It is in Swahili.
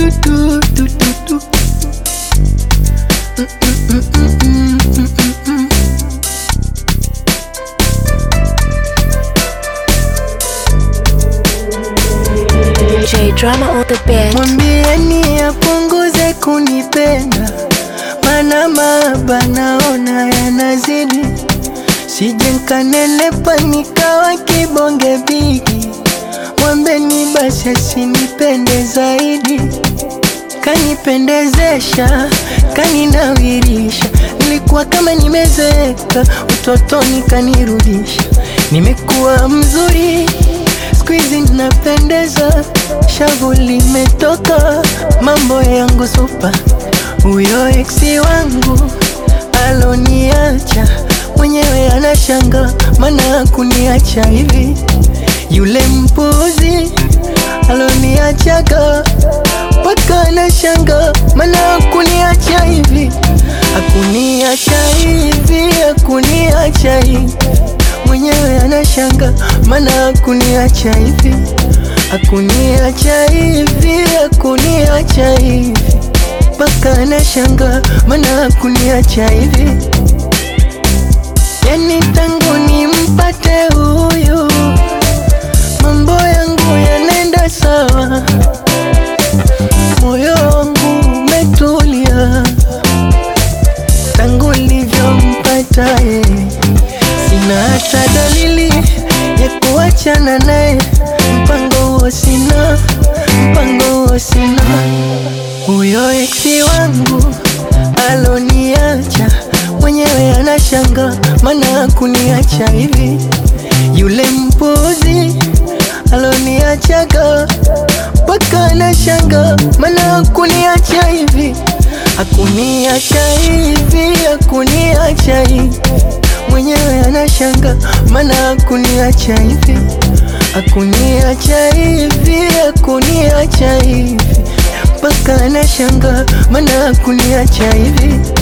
du, du, du, du, du. Mm, mm, mm, mm, mm, mm, mm. J Drama on the beat. Mwambieni apunguze kunipenda, mana mahaba naona yanazidi, sije nkanenepa nikawa kibonge bigi. Mwambeni basi asinipende zaidi, kanipendezesha, kaninawirisha. Nilikuwa kama nimezeeka, utotoni kanirudisha. Nimekuwa mzuri siku hizi napendeza, shavu limetoka, mambo yangu supa. Huyo eksi wangu aloniacha mwenyewe anashanga, mana kuniacha hivi. Yule mpuzi aloniachaga mpaka anashanga, mana kuniacha hivi, akuniacha hivi, akuniacha hivi mwenyewe anashanga, mana akuniacha hivi, akuniacha hivi, akuniacha hivi, mpaka anashanga, mana akuniacha hivi. Yani tangu nimpate huyu, mambo yangu yanaenda sawa, moyo wangu umetulia tangu nilivyompata yeye sina hata dalili ya kuachana naye, mpango huo sina, mpango huo sina. Huyo eksi wangu aloniacha mwenyewe anashanga, mana kuniacha hivi. Yule mpuzi aloniachaga mpaka anashanga, mana kuniacha hivi, akuniacha hivi, akuniacha hivi mwenyewe anashanga, mana akuniacha hivi, akuniacha hivi, akuniacha hivi, mpaka anashanga, mana akuniacha hivi.